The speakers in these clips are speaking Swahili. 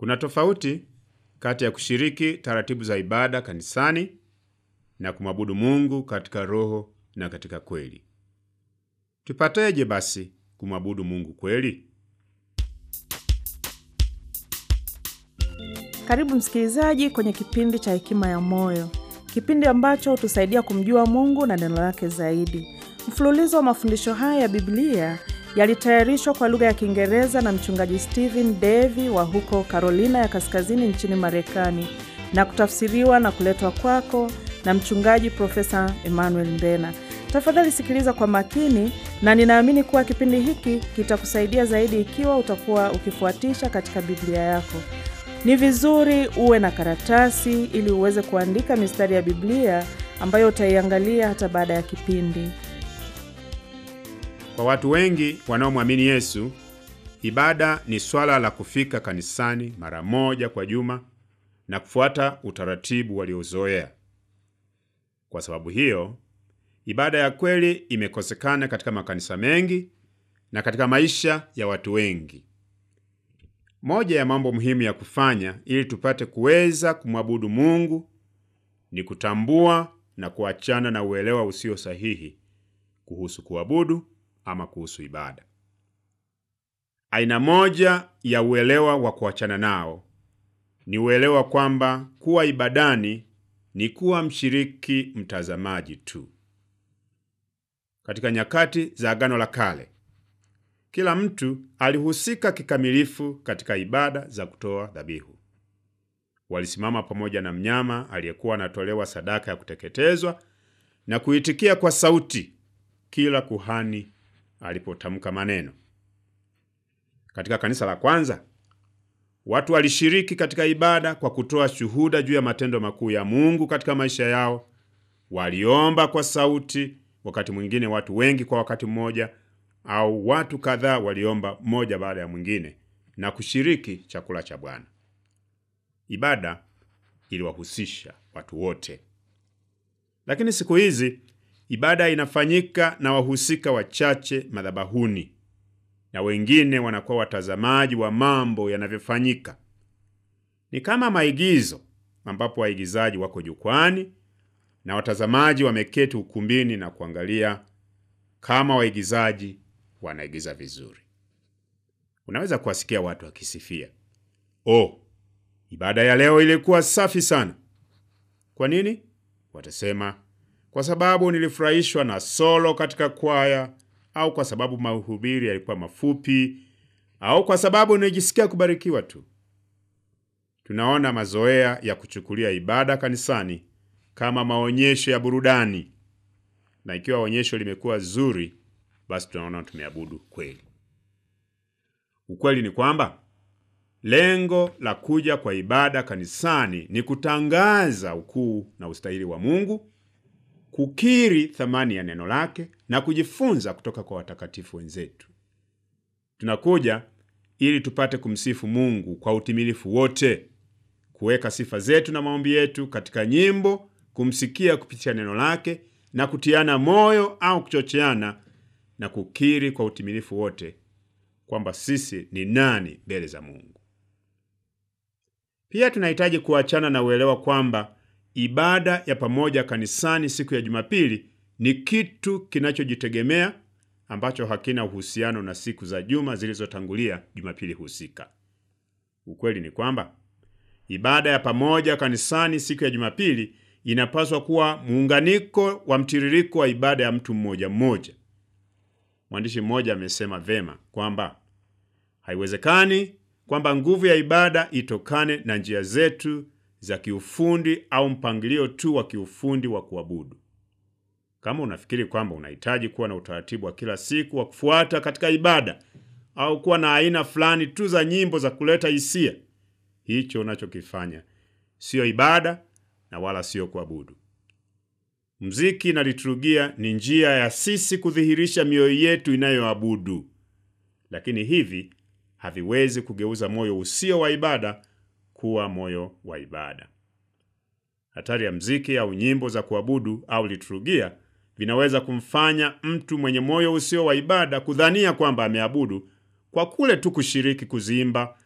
Kuna tofauti kati ya kushiriki taratibu za ibada kanisani na kumwabudu Mungu katika roho na katika kweli. Tupateje basi kumwabudu Mungu kweli? Karibu msikilizaji kwenye kipindi cha Hekima ya Moyo, kipindi ambacho hutusaidia kumjua Mungu na neno lake zaidi. Mfululizo wa mafundisho haya ya Biblia yalitayarishwa kwa lugha ya Kiingereza na mchungaji Stephen Davy wa huko Carolina ya Kaskazini nchini Marekani na kutafsiriwa na kuletwa kwako na mchungaji Profesa Emmanuel Mbena. Tafadhali sikiliza kwa makini, na ninaamini kuwa kipindi hiki kitakusaidia zaidi ikiwa utakuwa ukifuatisha katika Biblia yako. Ni vizuri uwe na karatasi ili uweze kuandika mistari ya Biblia ambayo utaiangalia hata baada ya kipindi. Kwa watu wengi wanaomwamini Yesu, ibada ni swala la kufika kanisani mara moja kwa juma na kufuata utaratibu waliozoea. Kwa sababu hiyo, ibada ya kweli imekosekana katika makanisa mengi na katika maisha ya watu wengi. Moja ya mambo muhimu ya kufanya ili tupate kuweza kumwabudu Mungu ni kutambua na kuachana na uelewa usio sahihi kuhusu kuabudu ama kuhusu ibada. Aina moja ya uelewa wa kuachana nao ni uelewa kwamba kuwa ibadani ni kuwa mshiriki mtazamaji tu. Katika nyakati za Agano la Kale, kila mtu alihusika kikamilifu katika ibada za kutoa dhabihu. Walisimama pamoja na mnyama aliyekuwa anatolewa sadaka ya kuteketezwa na kuitikia kwa sauti kila kuhani alipotamka maneno. Katika kanisa la kwanza, watu walishiriki katika ibada kwa kutoa shuhuda juu ya matendo makuu ya Mungu katika maisha yao. Waliomba kwa sauti, wakati mwingine watu wengi kwa wakati mmoja, au watu kadhaa waliomba mmoja baada ya mwingine na kushiriki chakula cha Bwana. Ibada iliwahusisha watu wote, lakini siku hizi ibada inafanyika na wahusika wachache madhabahuni na wengine wanakuwa watazamaji wa mambo yanavyofanyika. Ni kama maigizo ambapo waigizaji wako jukwani na watazamaji wameketi ukumbini na kuangalia kama waigizaji wanaigiza vizuri. Unaweza kuwasikia watu wakisifia, oh, ibada ya leo ilikuwa safi sana. Kwa nini? Watasema kwa sababu nilifurahishwa na solo katika kwaya, au kwa sababu mahubiri yalikuwa mafupi, au kwa sababu nilijisikia kubarikiwa tu. Tunaona mazoea ya kuchukulia ibada kanisani kama maonyesho ya burudani, na ikiwa onyesho limekuwa zuri, basi tunaona tumeabudu kweli. Ukweli ni kwamba lengo la kuja kwa ibada kanisani ni kutangaza ukuu na ustahili wa Mungu, kukiri thamani ya neno lake na kujifunza kutoka kwa watakatifu wenzetu. Tunakuja ili tupate kumsifu Mungu kwa utimilifu wote, kuweka sifa zetu na maombi yetu katika nyimbo, kumsikia kupitia neno lake na kutiana moyo au kuchocheana na kukiri kwa utimilifu wote kwamba sisi ni nani mbele za Mungu. Pia tunahitaji kuachana na uelewa kwamba ibada ya pamoja kanisani siku ya Jumapili ni kitu kinachojitegemea ambacho hakina uhusiano na siku za juma zilizotangulia Jumapili husika. Ukweli ni kwamba ibada ya pamoja kanisani siku ya Jumapili inapaswa kuwa muunganiko wa mtiririko wa ibada ya mtu mmoja mmoja. Mwandishi mmoja amesema vema kwamba haiwezekani kwamba nguvu ya ibada itokane na njia zetu za kiufundi au mpangilio tu wa kiufundi wa kuabudu. Kama unafikiri kwamba unahitaji kuwa na utaratibu wa kila siku wa kufuata katika ibada au kuwa na aina fulani tu za nyimbo za kuleta hisia, hicho unachokifanya siyo ibada na wala siyo kuabudu. Mziki na liturujia ni njia ya sisi kudhihirisha mioyo yetu inayoabudu, lakini hivi haviwezi kugeuza moyo usio wa ibada kuwa moyo wa ibada. Hatari ya mziki au nyimbo za kuabudu au liturujia vinaweza kumfanya mtu mwenye moyo usio wa ibada kudhania kwamba ameabudu kwa kule tu kushiriki kuziimba,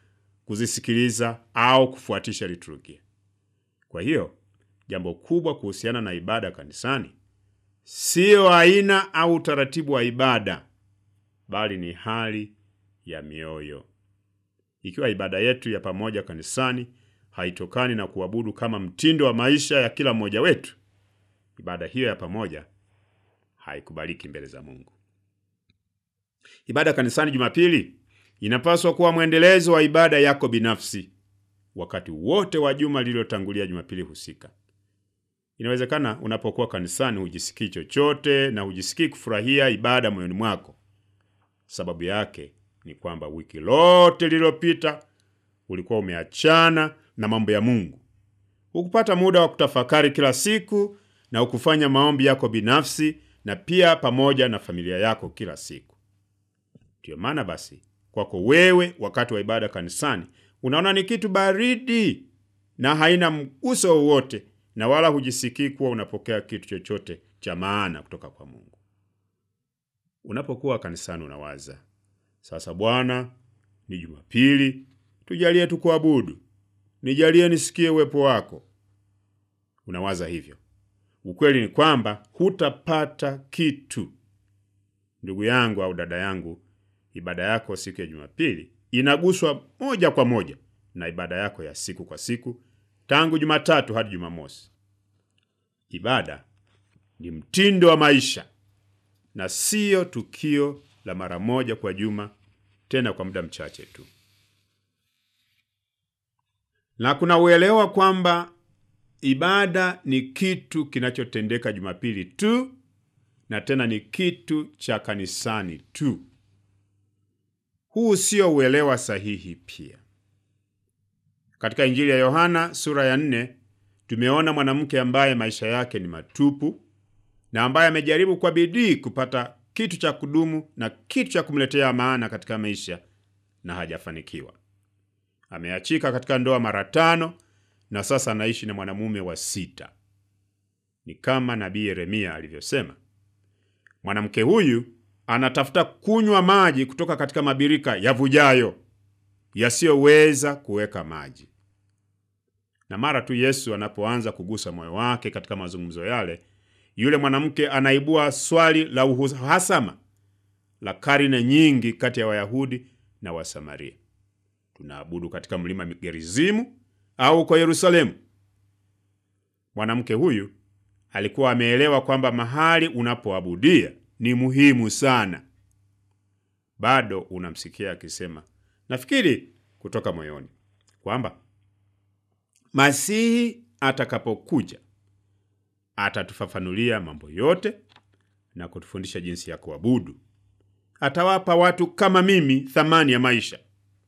kuzisikiliza au kufuatisha liturujia. Kwa hiyo jambo kubwa kuhusiana na ibada kanisani siyo aina au utaratibu wa ibada, bali ni hali ya mioyo. Ikiwa ibada yetu ya pamoja kanisani haitokani na kuabudu kama mtindo wa maisha ya kila mmoja wetu, ibada hiyo ya pamoja haikubaliki mbele za Mungu. Ibada kanisani Jumapili inapaswa kuwa mwendelezo wa ibada yako binafsi wakati wote wa juma lililotangulia Jumapili husika. Inawezekana unapokuwa kanisani hujisikii chochote na hujisikii kufurahia ibada moyoni mwako. Sababu yake ni kwamba wiki lote lililopita ulikuwa umeachana na mambo ya Mungu, hukupata muda wa kutafakari kila siku na hukufanya maombi yako binafsi na pia pamoja na familia yako kila siku. Ndiyo maana basi kwako wewe, wakati wa ibada kanisani unaona ni kitu baridi na haina mguso wowote, na wala hujisikii kuwa unapokea kitu chochote cha maana kutoka kwa Mungu. Unapokuwa kanisani unawaza sasa, Bwana, ni Jumapili, tujalie tukuabudu, nijalie nisikie uwepo wako. Unawaza hivyo. Ukweli ni kwamba hutapata kitu. Ndugu yangu au dada yangu, ibada yako siku ya Jumapili inaguswa moja kwa moja na ibada yako ya siku kwa siku tangu Jumatatu hadi Jumamosi. Ibada ni mtindo wa maisha na siyo tukio la mara moja kwa juma, tena kwa muda mchache tu. Na kuna uelewa kwamba ibada ni kitu kinachotendeka Jumapili tu na tena ni kitu cha kanisani tu. Huu sio uelewa sahihi. Pia katika Injili ya Yohana sura ya nne tumeona mwanamke ambaye maisha yake ni matupu na ambaye amejaribu kwa bidii kupata kitu cha kudumu na kitu cha kumletea maana katika maisha na hajafanikiwa. Ameachika katika ndoa mara tano na sasa anaishi na mwanamume wa sita. Ni kama nabii Yeremia alivyosema, mwanamke huyu anatafuta kunywa maji kutoka katika mabirika yavujayo yasiyoweza kuweka maji. Na mara tu Yesu anapoanza kugusa moyo wake katika mazungumzo yale, yule mwanamke anaibua swali la uhasama la karne nyingi kati ya Wayahudi na Wasamaria: tunaabudu katika mlima Gerizimu au uko Yerusalemu? Mwanamke huyu alikuwa ameelewa kwamba mahali unapoabudia ni muhimu sana. Bado unamsikia akisema, nafikiri kutoka moyoni kwamba Masihi atakapokuja atatufafanulia mambo yote na kutufundisha jinsi ya kuabudu. Atawapa watu kama mimi thamani ya maisha.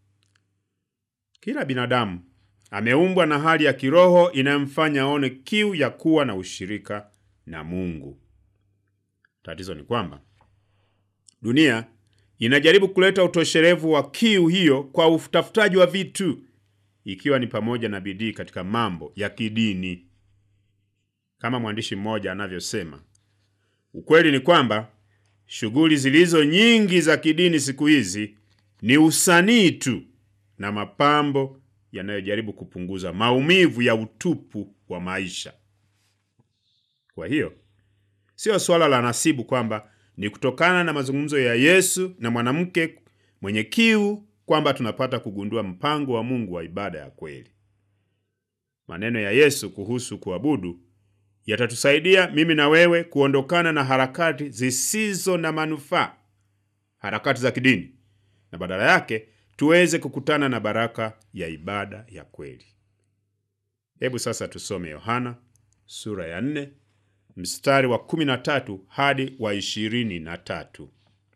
Kila binadamu ameumbwa na hali ya kiroho inayomfanya aone kiu ya kuwa na ushirika na Mungu. Tatizo ni kwamba dunia inajaribu kuleta utoshelevu wa kiu hiyo kwa utafutaji wa vitu, ikiwa ni pamoja na bidii katika mambo ya kidini. Kama mwandishi mmoja anavyosema, ukweli ni kwamba shughuli zilizo nyingi za kidini siku hizi ni usanii tu na mapambo yanayojaribu kupunguza maumivu ya utupu wa maisha. Kwa hiyo sio swala la nasibu kwamba ni kutokana na mazungumzo ya Yesu na mwanamke mwenye kiu kwamba tunapata kugundua mpango wa Mungu wa ibada ya kweli. Maneno ya Yesu kuhusu kuabudu yatatusaidia mimi na wewe kuondokana na harakati zisizo na manufaa, harakati za kidini, na badala yake tuweze kukutana na baraka ya ibada ya kweli. Hebu sasa tusome Yohana sura ya nne mstari wa kumi na tatu hadi wa ishirini na tatu.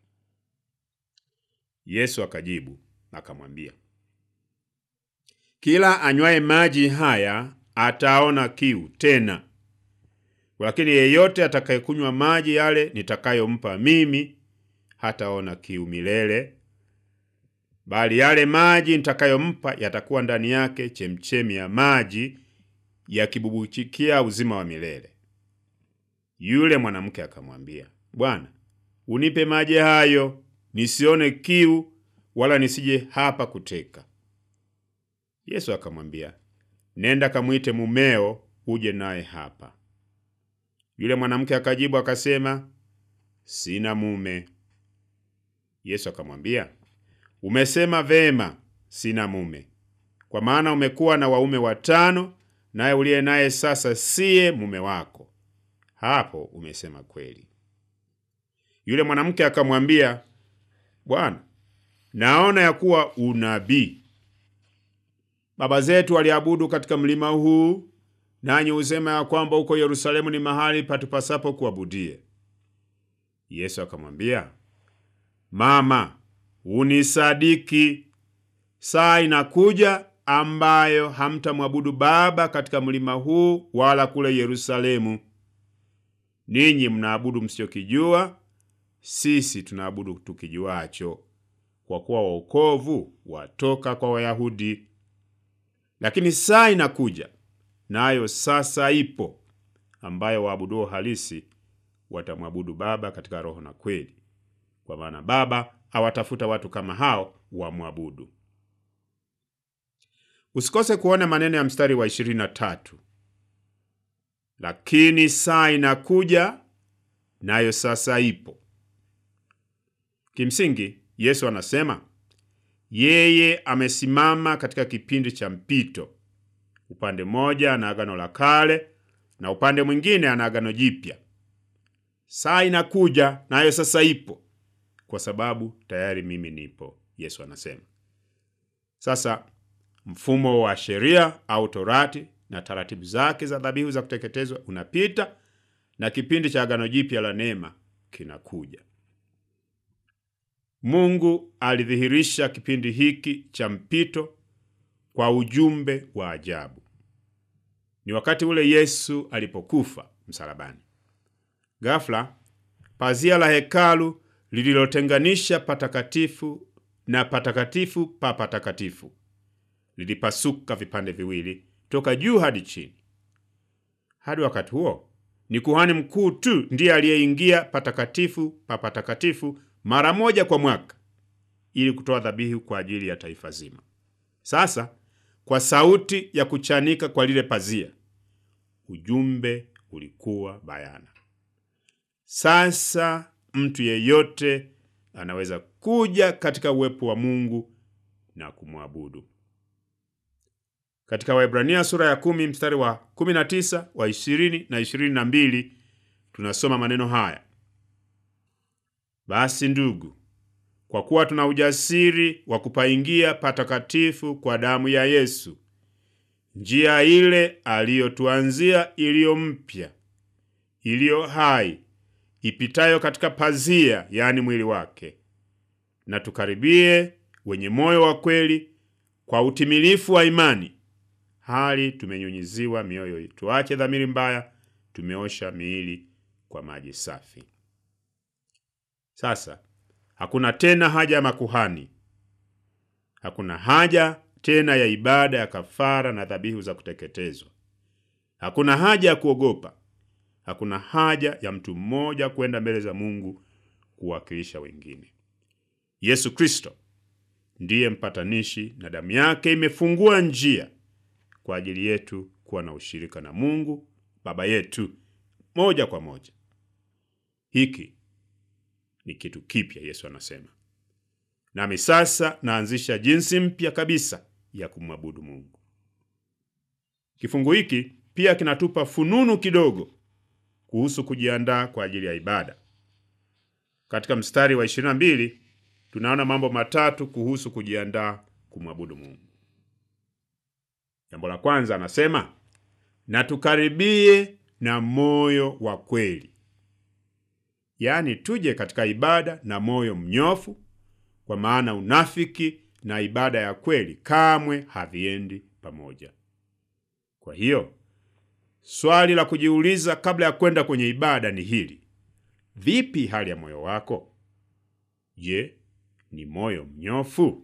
Yesu akajibu akamwambia, kila anywaye maji haya ataona kiu tena, lakini yeyote atakayekunywa maji yale nitakayompa mimi hataona kiu milele, bali yale maji nitakayompa yatakuwa ndani yake chemchemi ya maji yakibubuchikia uzima wa milele. Yule mwanamke akamwambia, Bwana, unipe maji hayo nisione kiu, wala nisije hapa kuteka. Yesu akamwambia, nenda kamwite mumeo uje naye hapa. Yule mwanamke akajibu akasema, sina mume. Yesu akamwambia, umesema vema, sina mume, kwa maana umekuwa na waume watano, naye uliye naye sasa siye mume wako. Hapo umesema kweli. Yule mwanamke akamwambia, Bwana, naona ya kuwa unabii. Baba zetu waliabudu katika mlima huu, nanyi husema ya kwamba huko Yerusalemu ni mahali patupasapo kuabudie. Yesu akamwambia, Mama, unisadiki, saa inakuja ambayo hamtamwabudu Baba katika mlima huu wala kule Yerusalemu. Ninyi mnaabudu msichokijua, sisi tunaabudu tukijuacho, kwa kuwa wokovu watoka kwa Wayahudi. Lakini saa inakuja, nayo sasa ipo, ambayo waabuduo halisi watamwabudu Baba katika roho na kweli, kwa maana Baba awatafuta watu kama hao wamwabudu. Usikose kuona maneno ya mstari wa 23, lakini saa inakuja, nayo sasa ipo. Kimsingi Yesu anasema yeye amesimama katika kipindi cha mpito. Upande mmoja ana agano la kale na upande mwingine ana agano jipya. Saa inakuja nayo sasa ipo, kwa sababu tayari mimi nipo, Yesu anasema. Sasa mfumo wa sheria au Torati na taratibu zake za dhabihu za kuteketezwa unapita na kipindi cha agano jipya la neema kinakuja. Mungu alidhihirisha kipindi hiki cha mpito kwa ujumbe wa ajabu. Ni wakati ule Yesu alipokufa msalabani. Ghafla pazia la hekalu lililotenganisha patakatifu na patakatifu pa patakatifu lilipasuka vipande viwili toka juu hadi chini. Hadi wakati huo ni kuhani mkuu tu ndiye aliyeingia patakatifu pa patakatifu mara moja kwa mwaka ili kutoa dhabihu kwa ajili ya taifa zima. Sasa kwa sauti ya kuchanika kwa lile pazia, ujumbe ulikuwa bayana. Sasa mtu yeyote anaweza kuja katika uwepo wa Mungu na kumwabudu. Katika Waebrania sura ya kumi mstari wa kumi na tisa wa ishirini na ishirini na mbili tunasoma maneno haya: basi ndugu, kwa kuwa tuna ujasiri wa kupaingia patakatifu kwa damu ya Yesu, njia ile aliyotuanzia, iliyo mpya, iliyo hai, ipitayo katika pazia, yaani mwili wake, na tukaribie wenye moyo wa kweli kwa utimilifu wa imani, hali tumenyunyiziwa mioyo, tuache dhamiri mbaya, tumeosha miili kwa maji safi. Sasa hakuna tena haja ya makuhani, hakuna haja tena ya ibada ya kafara na dhabihu za kuteketezwa, hakuna haja ya kuogopa, hakuna haja ya mtu mmoja kwenda mbele za Mungu kuwakilisha wengine. Yesu Kristo ndiye mpatanishi na damu yake imefungua njia kwa ajili yetu kuwa na ushirika na Mungu Baba yetu moja kwa moja. Hiki ni kitu kipya, Yesu anasema, nami sasa naanzisha jinsi mpya kabisa ya kumwabudu Mungu. Kifungu hiki pia kinatupa fununu kidogo kuhusu kujiandaa kwa ajili ya ibada. Katika mstari wa 22 tunaona mambo matatu kuhusu kujiandaa kumwabudu Mungu. Jambo la kwanza anasema, na tukaribie na moyo wa kweli, yaani tuje katika ibada na moyo mnyofu, kwa maana unafiki na ibada ya kweli kamwe haviendi pamoja. Kwa hiyo swali la kujiuliza kabla ya kwenda kwenye ibada ni hili: vipi hali ya moyo wako? Je, ni moyo mnyofu?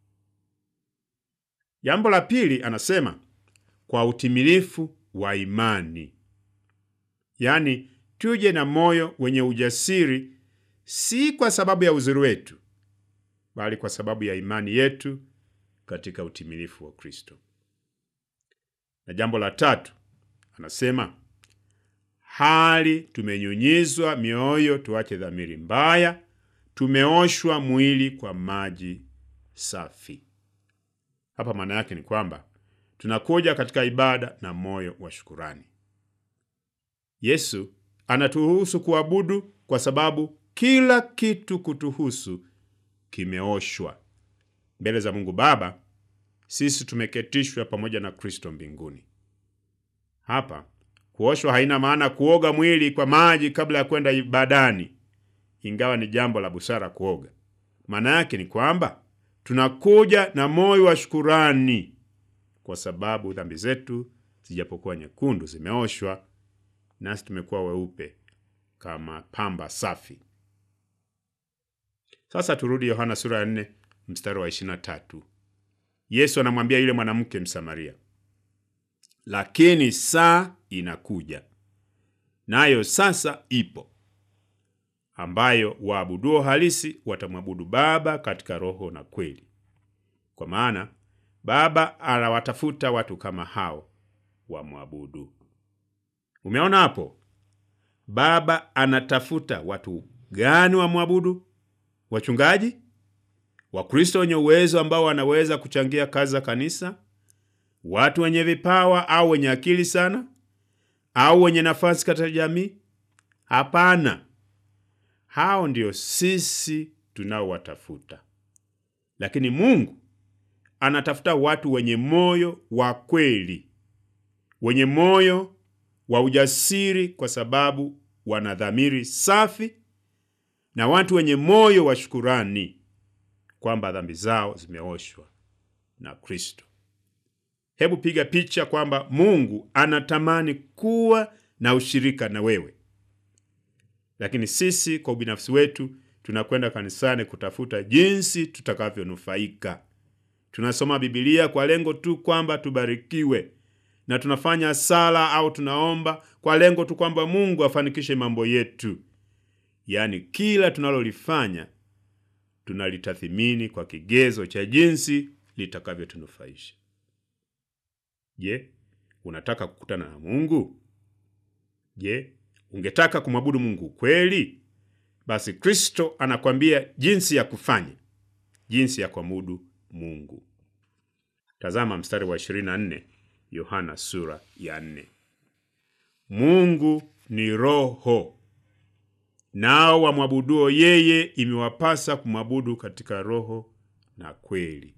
Jambo la pili anasema kwa utimilifu wa imani, yaani tuje na moyo wenye ujasiri, si kwa sababu ya uzuri wetu, bali kwa sababu ya imani yetu katika utimilifu wa Kristo. Na jambo la tatu, anasema hali tumenyunyizwa mioyo, tuache dhamiri mbaya, tumeoshwa mwili kwa maji safi. Hapa maana yake ni kwamba tunakuja katika ibada na moyo wa shukurani. Yesu anaturuhusu kuabudu kwa sababu kila kitu kutuhusu kimeoshwa mbele za Mungu Baba. Sisi tumeketishwa pamoja na Kristo mbinguni. Hapa kuoshwa haina maana kuoga mwili kwa maji kabla ya kwenda ibadani, ingawa ni jambo la busara kuoga. Maana yake ni kwamba tunakuja na moyo wa shukurani kwa sababu dhambi zetu zijapokuwa nyekundu zimeoshwa, nasi tumekuwa weupe kama pamba safi. Sasa turudi Yohana sura ya 4 mstari wa 23. Yesu anamwambia yule mwanamke Msamaria, lakini saa inakuja, nayo sasa ipo, ambayo waabuduo halisi watamwabudu Baba katika roho na kweli, kwa maana Baba anawatafuta watu kama hao wamwabudu. Umeona hapo? Baba anatafuta watu gani wamwabudu? Wachungaji, Wakristo wenye uwezo ambao wanaweza kuchangia kazi za kanisa, watu wenye vipawa au wenye akili sana, au wenye nafasi katika jamii? Hapana, hao ndio sisi tunaowatafuta. Lakini Mungu anatafuta watu wenye moyo wa kweli, wenye moyo wa ujasiri, kwa sababu wana dhamiri safi, na watu wenye moyo wa shukurani kwamba dhambi zao zimeoshwa na Kristo. Hebu piga picha kwamba Mungu anatamani kuwa na ushirika na wewe, lakini sisi kwa ubinafsi wetu tunakwenda kanisani kutafuta jinsi tutakavyonufaika. Tunasoma Biblia kwa lengo tu kwamba tubarikiwe, na tunafanya sala au tunaomba kwa lengo tu kwamba Mungu afanikishe mambo yetu. Yaani, kila tunalolifanya tunalitathimini kwa kigezo cha jinsi litakavyotunufaisha. Je, unataka kukutana na Mungu? Je, ungetaka kumwabudu Mungu kweli? Basi Kristo anakwambia jinsi ya kufanya, jinsi ya kuabudu Mungu. Tazama mstari wa 24, Yohana sura ya 4. Mungu ni Roho, nao wamwabuduo yeye imewapasa kumwabudu katika roho na kweli.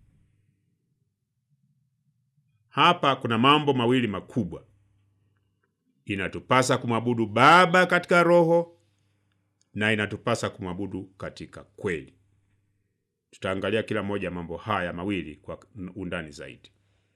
Hapa kuna mambo mawili makubwa. Inatupasa kumwabudu Baba katika roho na inatupasa kumwabudu katika kweli. Tutaangalia kila moja ya mambo haya mawili kwa undani zaidi.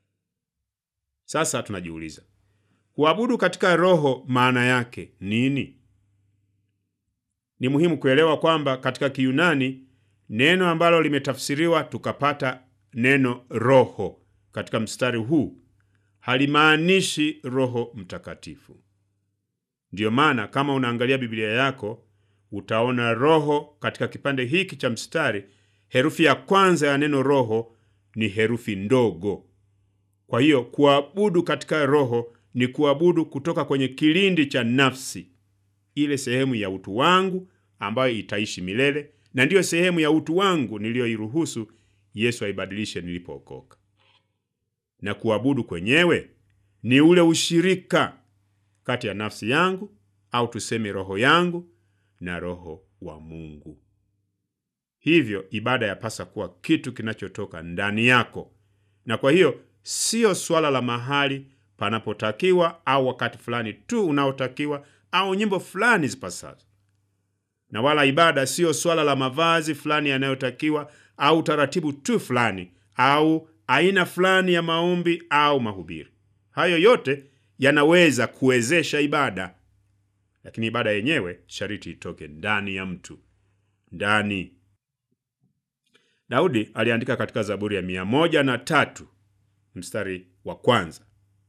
Sasa tunajiuliza, kuabudu katika roho maana yake nini? Ni muhimu kuelewa kwamba katika Kiyunani neno ambalo limetafsiriwa tukapata neno roho katika mstari huu halimaanishi Roho Mtakatifu. Ndiyo maana kama unaangalia Biblia yako utaona roho katika kipande hiki cha mstari, herufi ya kwanza ya neno roho ni herufi ndogo. Kwa hiyo kuabudu katika roho ni kuabudu kutoka kwenye kilindi cha nafsi, ile sehemu ya utu wangu ambayo itaishi milele, na ndiyo sehemu ya utu wangu niliyoiruhusu Yesu aibadilishe nilipookoka. Na kuabudu kwenyewe ni ule ushirika kati ya nafsi yangu au tuseme roho yangu na roho wa Mungu. Hivyo ibada yapasa kuwa kitu kinachotoka ndani yako, na kwa hiyo siyo swala la mahali panapotakiwa au wakati fulani tu unaotakiwa au nyimbo fulani zipasazo, na wala ibada siyo swala la mavazi fulani yanayotakiwa au taratibu tu fulani au aina fulani ya maombi au mahubiri. Hayo yote yanaweza kuwezesha ibada, lakini ibada yenyewe shariti itoke ndani ya mtu, ndani. Daudi aliandika katika Zaburi ya mia moja na tatu mstari wa kwanza,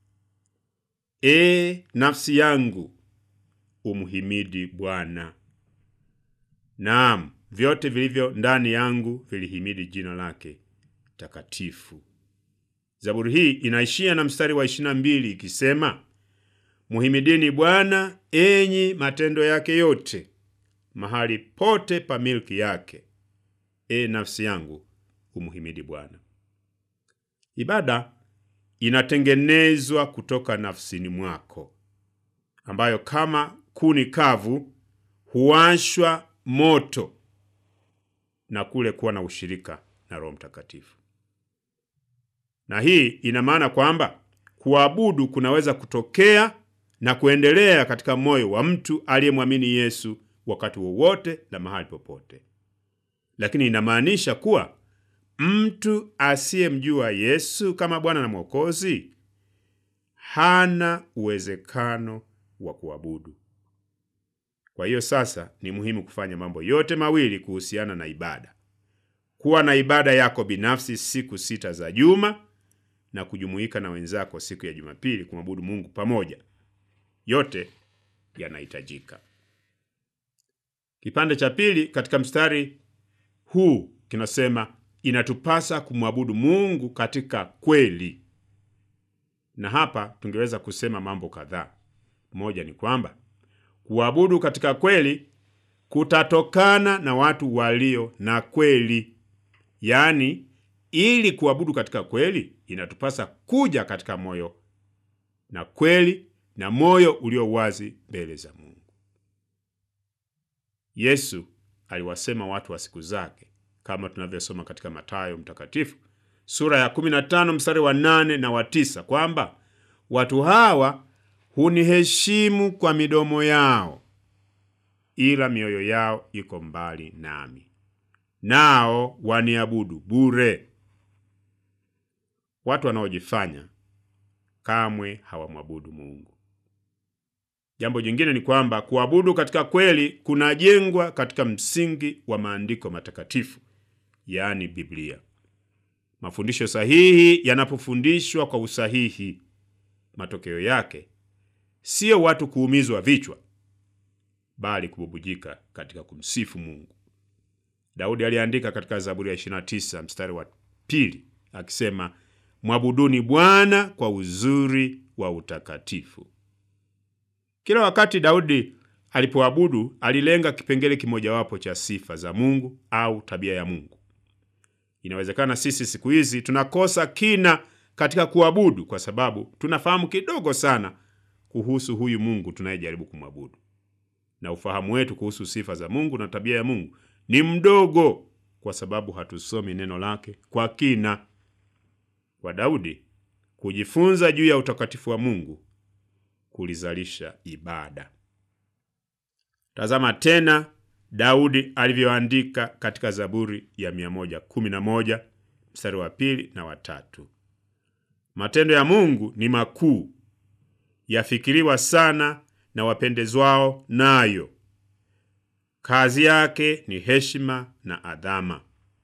E nafsi yangu umhimidi Bwana, naam vyote vilivyo ndani yangu vilihimidi jina lake takatifu. Zaburi hii inaishia na mstari wa 22 ikisema, muhimidini Bwana enyi matendo yake yote, mahali pote pa milki yake. E nafsi yangu, umuhimidi Bwana. Ibada inatengenezwa kutoka nafsini mwako, ambayo kama kuni kavu huwashwa moto na kule kuwa na ushirika na Roho Mtakatifu. Na hii ina maana kwamba kuabudu kunaweza kutokea na kuendelea katika moyo wa mtu aliyemwamini Yesu wakati wowote na mahali popote, lakini inamaanisha kuwa mtu asiyemjua Yesu kama Bwana na Mwokozi hana uwezekano wa kuabudu. Kwa hiyo sasa ni muhimu kufanya mambo yote mawili kuhusiana na ibada: kuwa na ibada yako binafsi siku sita za juma na kujumuika na wenzako siku ya Jumapili kumwabudu Mungu pamoja. Yote yanahitajika. Kipande cha pili katika mstari huu kinasema inatupasa kumwabudu Mungu katika kweli, na hapa tungeweza kusema mambo kadhaa. Moja ni kwamba kuabudu katika kweli kutatokana na watu walio na kweli, yaani ili kuabudu katika kweli inatupasa kuja katika moyo na kweli na moyo ulio wazi mbele za Mungu. Yesu aliwasema watu wa siku zake kama tunavyosoma katika Mathayo mtakatifu sura ya 15 mstari wa 8 na wa 9 kwamba watu hawa huniheshimu kwa midomo yao, ila mioyo yao iko mbali nami, nao waniabudu bure. Watu wanaojifanya kamwe hawamwabudu Mungu. Jambo jingine ni kwamba kuabudu katika kweli kunajengwa katika msingi wa maandiko matakatifu, yaani Biblia. Mafundisho sahihi yanapofundishwa kwa usahihi, matokeo yake siyo watu kuumizwa vichwa, bali kububujika katika kumsifu Mungu. Daudi aliandika katika Zaburi ya 29 mstari wa pili akisema, mwabuduni Bwana kwa uzuri wa utakatifu. Kila wakati Daudi alipoabudu alilenga kipengele kimojawapo cha sifa za Mungu au tabia ya Mungu. Inawezekana sisi siku hizi tunakosa kina katika kuabudu kwa sababu tunafahamu kidogo sana kuhusu huyu Mungu tunayejaribu kumwabudu, na ufahamu wetu kuhusu sifa za Mungu na tabia ya Mungu ni mdogo kwa sababu hatusomi neno lake kwa kina. Kwa Daudi, kujifunza juu ya utakatifu wa Mungu kulizalisha ibada. Tazama tena Daudi alivyoandika katika Zaburi ya 111 mstari wa pili na watatu: matendo ya Mungu ni makuu, yafikiriwa sana na wapendezwao nayo. Kazi yake ni heshima na adhama.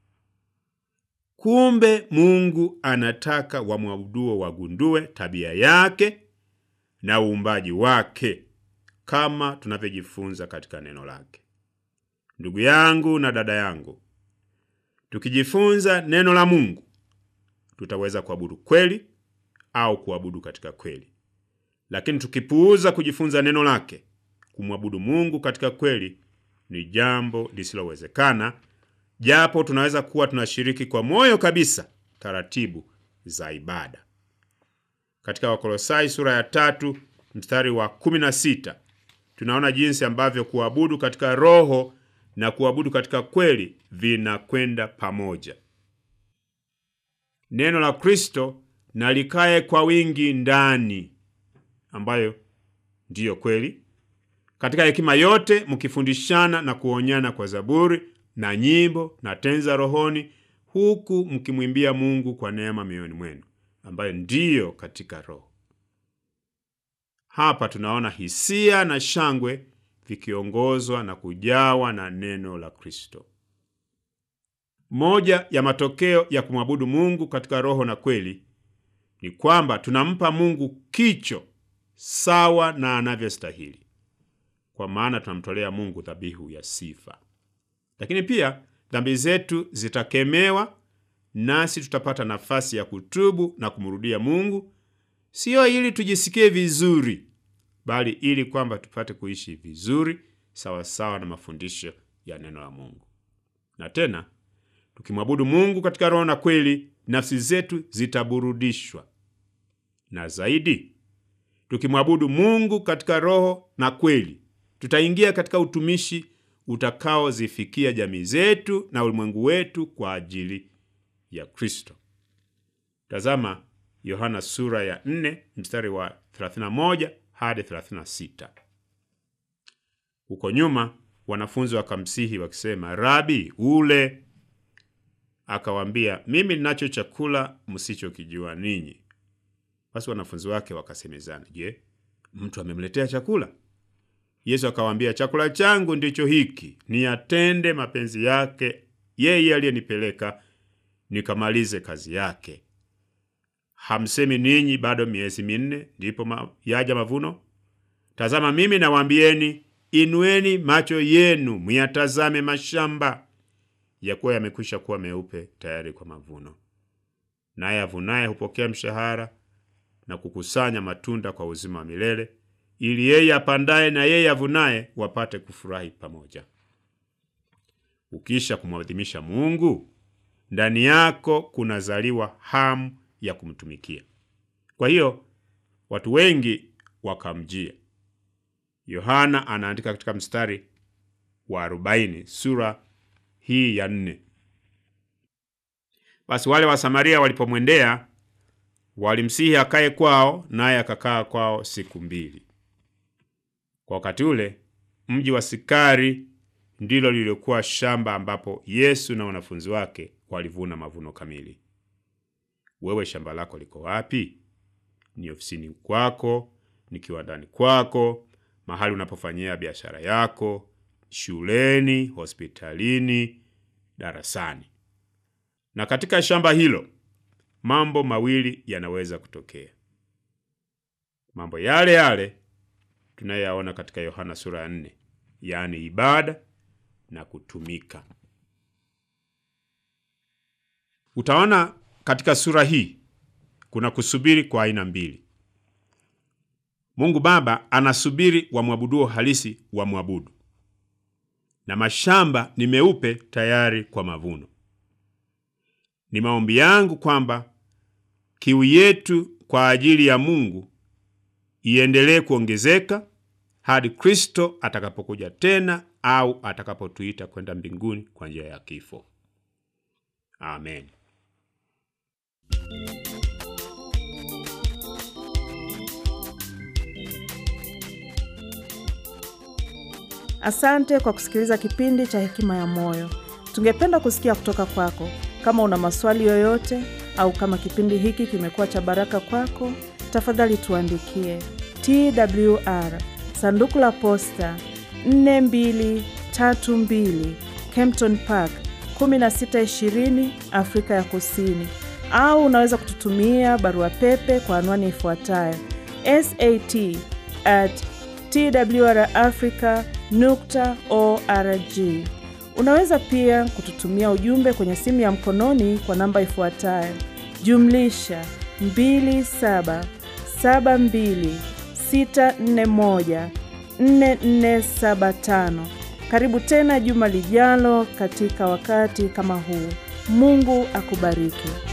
Kumbe Mungu anataka wamwabuduo wagundue tabia yake na uumbaji wake kama tunavyojifunza katika neno lake. Ndugu yangu na dada yangu, tukijifunza neno la Mungu tutaweza kuabudu kweli au kuabudu katika kweli. Lakini tukipuuza kujifunza neno lake, kumwabudu Mungu katika kweli ni jambo lisilowezekana, japo tunaweza kuwa tunashiriki kwa moyo kabisa taratibu za ibada. Katika Wakolosai sura ya tatu mstari wa 16 tunaona jinsi ambavyo kuabudu katika roho na kuabudu katika kweli vinakwenda pamoja. Neno la Kristo na likae kwa wingi ndani, ambayo ndiyo kweli, katika hekima yote mkifundishana na kuonyana kwa zaburi na nyimbo na tenza rohoni, huku mkimwimbia Mungu kwa neema mioyoni mwenu, ambayo ndiyo katika Roho. Hapa tunaona hisia na shangwe vikiongozwa na kujawa na neno la Kristo. Moja ya matokeo ya kumwabudu Mungu katika roho na kweli ni kwamba tunampa Mungu kicho sawa na anavyostahili, kwa maana tunamtolea Mungu dhabihu ya sifa. Lakini pia dhambi zetu zitakemewa nasi tutapata nafasi ya kutubu na kumrudia Mungu, siyo ili tujisikie vizuri, bali ili kwamba tupate kuishi vizuri sawasawa sawa na mafundisho ya neno la Mungu. Na tena tukimwabudu Mungu katika roho na kweli, nafsi zetu zitaburudishwa, na zaidi, tukimwabudu Mungu katika roho na kweli, tutaingia katika utumishi utakaozifikia jamii zetu na ulimwengu wetu kwa ajili ya Kristo. Tazama Yohana sura ya 4 mstari wa 31 hadi 36. Huko nyuma wanafunzi wakamsihi wakisema, Rabi, ule. Akawaambia, mimi ninacho chakula msichokijua ninyi. Basi wanafunzi wake wakasemezana, je, mtu amemletea chakula? Yesu akawaambia, chakula changu ndicho hiki, niyatende mapenzi yake yeye aliyenipeleka, nikamalize kazi yake. Hamsemi ninyi bado miezi minne ndipo ma, yaja mavuno? Tazama, mimi nawaambieni, inueni macho yenu muyatazame mashamba, yakuwa yamekwisha kuwa meupe tayari kwa mavuno. Naye avunaye hupokea mshahara na kukusanya matunda kwa uzima wa milele, ili yeye apandaye na yeye avunaye wapate kufurahi pamoja. Ukisha kumwadhimisha Mungu, ndani yako kunazaliwa hamu ya kumtumikia. Kwa hiyo watu wengi wakamjia. Yohana anaandika katika mstari wa 40 sura hii ya nne. Basi wale wa Samaria walipomwendea walimsihi akae kwao, naye akakaa kwao siku mbili. Kwa wakati ule mji wa Sikari ndilo lilikuwa shamba ambapo Yesu na wanafunzi wake walivuna mavuno kamili. Wewe shamba lako liko wapi? Ni ofisini kwako, ni kiwandani kwako, mahali unapofanyia biashara yako, shuleni, hospitalini, darasani. Na katika shamba hilo mambo mawili yanaweza kutokea, mambo yale yale tunayoyaona katika Yohana sura ya nne, yaani ibada na kutumika. Utaona katika sura hii kuna kusubiri kwa aina mbili. Mungu Baba anasubiri wamwabuduo halisi wamwabudu, na mashamba ni meupe tayari kwa mavuno. Ni maombi yangu kwamba kiu yetu kwa ajili ya Mungu iendelee kuongezeka hadi Kristo atakapokuja tena au atakapotuita kwenda mbinguni kwa njia ya kifo. Amen. Asante kwa kusikiliza kipindi cha Hekima ya Moyo. Tungependa kusikia kutoka kwako. Kama una maswali yoyote au kama kipindi hiki kimekuwa cha baraka kwako, tafadhali tuandikie TWR sanduku la posta 4232 Kempton Park 1620 Afrika ya Kusini, au unaweza kututumia barua pepe kwa anwani ifuatayo sat at twrafrica nukta org. Unaweza pia kututumia ujumbe kwenye simu ya mkononi kwa namba ifuatayo jumlisha 2772641475. Karibu tena juma lijalo katika wakati kama huu. Mungu akubariki.